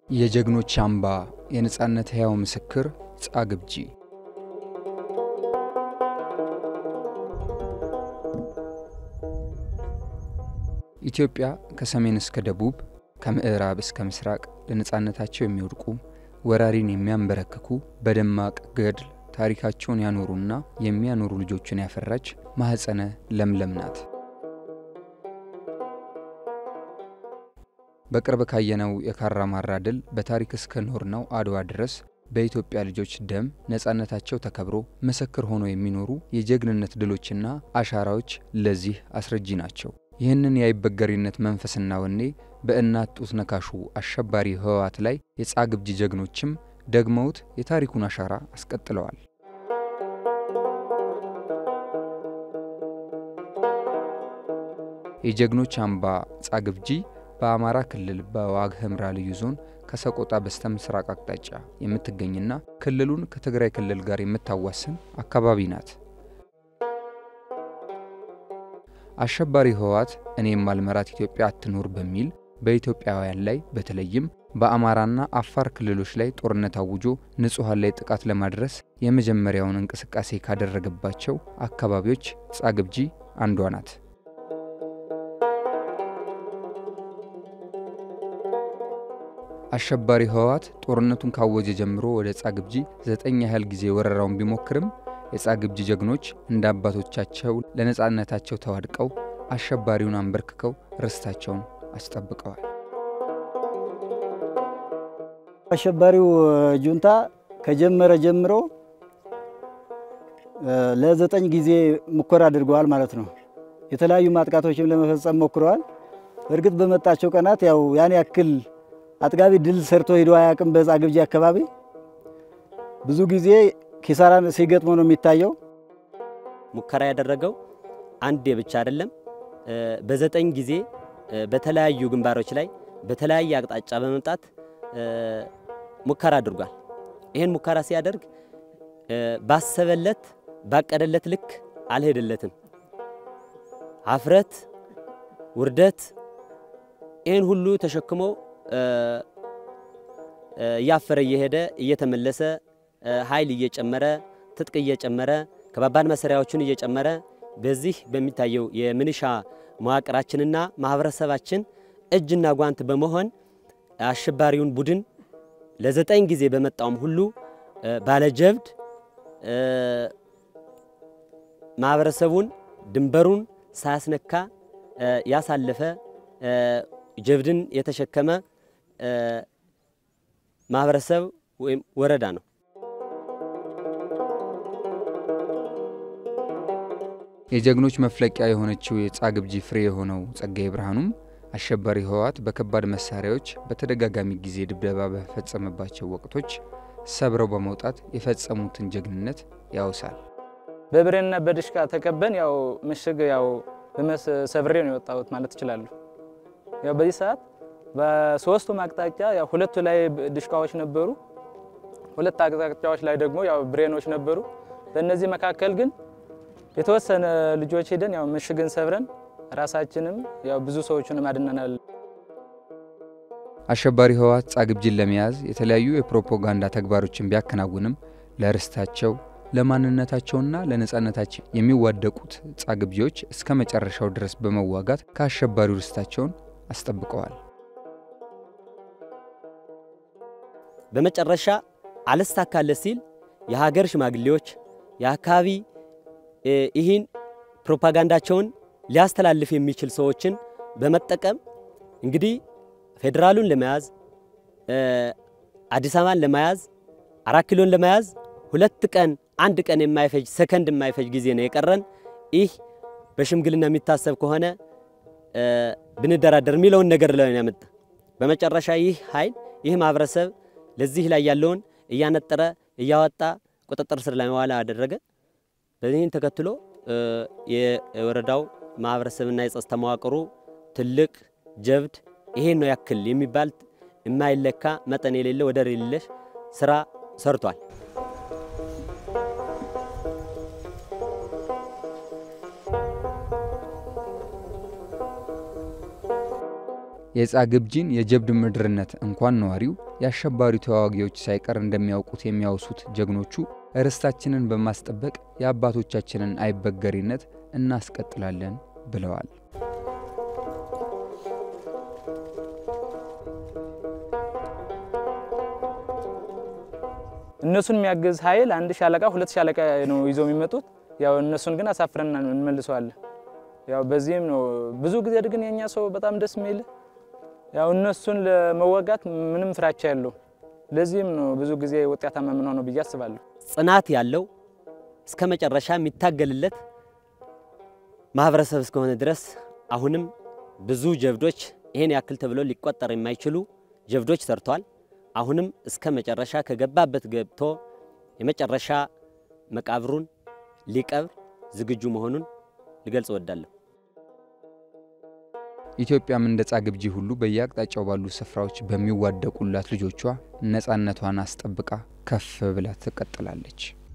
የጀግኖች አምባ የነጻነት ሕያው ምስክር ጻግብጂ ኢትዮጵያ ከሰሜን እስከ ደቡብ ከምዕራብ እስከ ምስራቅ ለነጻነታቸው የሚወድቁ ወራሪን የሚያንበረክኩ በደማቅ ገድል ታሪካቸውን ያኖሩና የሚያኖሩ ልጆችን ያፈራች ማኅፀነ ለምለም ናት። በቅርብ ካየነው የካራ ማራ ድል በታሪክ እስከ ኖርነው አድዋ ድረስ በኢትዮጵያ ልጆች ደም ነጻነታቸው ተከብሮ ምስክር ሆነው የሚኖሩ የጀግንነት ድሎችና አሻራዎች ለዚህ አስረጂ ናቸው። ይህንን የአይበገሪነት መንፈስና ወኔ በእናት ጡት ነካሹ አሸባሪ ህወሓት ላይ የጻግብጂ ጀግኖችም ደግመውት የታሪኩን አሻራ አስቀጥለዋል። የጀግኖች አምባ ጻግብጂ በአማራ ክልል በዋግ ኽምራ ልዩ ዞን ከሰቆጣ በስተ ምስራቅ አቅጣጫ የምትገኝና ክልሉን ከትግራይ ክልል ጋር የምታዋስን አካባቢ ናት። አሸባሪ ህወሓት እኔ የማልመራት ኢትዮጵያ አትኖር በሚል በኢትዮጵያውያን ላይ በተለይም በአማራና አፋር ክልሎች ላይ ጦርነት አውጆ ንጹሐን ላይ ጥቃት ለማድረስ የመጀመሪያውን እንቅስቃሴ ካደረገባቸው አካባቢዎች ጻግብጂ አንዷ ናት። አሸባሪ ህወሓት ጦርነቱን ካወጀ ጀምሮ ወደ ጻግብጂ ዘጠኝ ያህል ጊዜ ወረራውን ቢሞክርም የጻግብጂ ጀግኖች እንደ አባቶቻቸው ለነጻነታቸው ተዋድቀው አሸባሪውን አንበርክከው ርስታቸውን አስጠብቀዋል። አሸባሪው ጁንታ ከጀመረ ጀምሮ ለዘጠኝ ጊዜ ሙከራ አድርገዋል ማለት ነው። የተለያዩ ማጥቃቶችም ለመፈጸም ሞክረዋል። እርግጥ በመጣቸው ቀናት ያው ያን ያክል አጥጋቢ ድል ሰርቶ ሂዶ አያውቅም። በጻግብጂ አካባቢ ብዙ ጊዜ ኪሳራን ሲገጥሞ ነው የሚታየው። ሙከራ ያደረገው አንዴ ብቻ አይደለም፣ በዘጠኝ ጊዜ በተለያዩ ግንባሮች ላይ በተለያየ አቅጣጫ በመምጣት ሙከራ አድርጓል። ይህን ሙከራ ሲያደርግ ባሰበለት ባቀደለት ልክ አልሄደለትም። ሀፍረት፣ ውርደት ይህን ሁሉ ተሸክሞ እያፈረ እየሄደ እየተመለሰ ኃይል እየጨመረ ትጥቅ እየጨመረ ከባባድ መሳሪያዎቹን እየጨመረ በዚህ በሚታየው የምንሻ መዋቅራችንና ማህበረሰባችን እጅና ጓንት በመሆን አሸባሪውን ቡድን ለዘጠኝ ጊዜ በመጣውም ሁሉ ባለጀብድ ማህበረሰቡን ድንበሩን ሳያስነካ ያሳለፈ ጀብድን የተሸከመ ማህበረሰብ ወይም ወረዳ ነው። የጀግኖች መፍለቂያ የሆነችው የጻግብጂ ፍሬ የሆነው ጸጋዬ ብርሃኑም አሸባሪ ህወሓት በከባድ መሳሪያዎች በተደጋጋሚ ጊዜ ድብደባ በፈጸመባቸው ወቅቶች ሰብረው በመውጣት የፈጸሙትን ጀግንነት ያውሳል። በብሬንና በድሽቃ ተከበን ያው ምሽግ ያው ሰብሬ ነው የወጣሁት ማለት እችላለሁ። ያው በዚህ ሰዓት በሶስቱም አቅጣጫ ያው ሁለቱ ላይ ድሽቃዎች ነበሩ፣ ሁለት አቅጣጫዎች ላይ ደግሞ ያው ብሬኖች ነበሩ። በእነዚህ መካከል ግን የተወሰነ ልጆች ሄደን ያው ምሽግን ሰብረን ራሳችንም ያው ብዙ ሰዎችንም አድነናል። አሸባሪ ህወሓት ጻግብጂን ለመያዝ የተለያዩ የፕሮፓጋንዳ ተግባሮችን ቢያከናውንም ለርስታቸው ለማንነታቸውና ለነጻነታቸው የሚዋደቁት ጻግብጂዎች እስከ መጨረሻው ድረስ በመዋጋት ከአሸባሪው ርስታቸውን አስጠብቀዋል። በመጨረሻ አልሳካለ ሲል የሀገር ሽማግሌዎች የአካባቢ ይህን ፕሮፓጋንዳቸውን ሊያስተላልፍ የሚችል ሰዎችን በመጠቀም እንግዲህ ፌዴራሉን ለመያዝ አዲስ አበባን ለመያዝ አራት ኪሎን ለመያዝ ሁለት ቀን አንድ ቀን የማይፈጅ ሰከንድ የማይፈጅ ጊዜ ነው የቀረን። ይህ በሽምግልና የሚታሰብ ከሆነ ብንደራደር የሚለውን ነገር ላይ ያመጣ። በመጨረሻ ይህ ኃይል ይህ ማህበረሰብ ለዚህ ላይ ያለውን እያነጠረ እያወጣ ቁጥጥር ስር ላይ መዋል አደረገ። በዚህን ተከትሎ የወረዳው ማህበረሰብና የጸጥታ መዋቅሩ ትልቅ ጀብድ ይሄን ነው ያክል የሚባል የማይለካ መጠን የሌለ ወደር የሌለሽ ስራ ሰርቷል። የጻግብጂን የጀብድ ምድርነት እንኳን ነዋሪው የአሸባሪ ተዋጊዎች ሳይቀር እንደሚያውቁት የሚያወሱት ጀግኖቹ ርስታችንን በማስጠበቅ የአባቶቻችንን አይበገሪነት እናስቀጥላለን ብለዋል። እነሱን የሚያግዝ ኃይል አንድ ሻለቃ ሁለት ሻለቃ ነው ይዘው የሚመጡት። ያው እነሱን ግን አሳፍረን እንመልሰዋለን። ያው በዚህም ነው ብዙ ጊዜ ግን የኛ ሰው በጣም ደስ የሚል ያው እነሱን ለመወጋት ምንም ፍራቻ ያለው ለዚህም ነው ብዙ ጊዜ ውጤታማ የምንሆነው ብዬ አስባለሁ። ጽናት ያለው እስከ መጨረሻ የሚታገልለት ማህበረሰብ እስከሆነ ድረስ አሁንም ብዙ ጀብዶች ይሄን ያክል ተብሎ ሊቆጠር የማይችሉ ጀብዶች ሰርተዋል። አሁንም እስከ መጨረሻ ከገባበት ገብቶ የመጨረሻ መቃብሩን ሊቀብር ዝግጁ መሆኑን ልገልጽ እወዳለሁ። ኢትዮጵያም እንደ ጻግብጂ ሁሉ በየአቅጣጫው ባሉ ስፍራዎች በሚዋደቁላት ልጆቿ ነፃነቷን አስጠብቃ ከፍ ብላ ትቀጥላለች።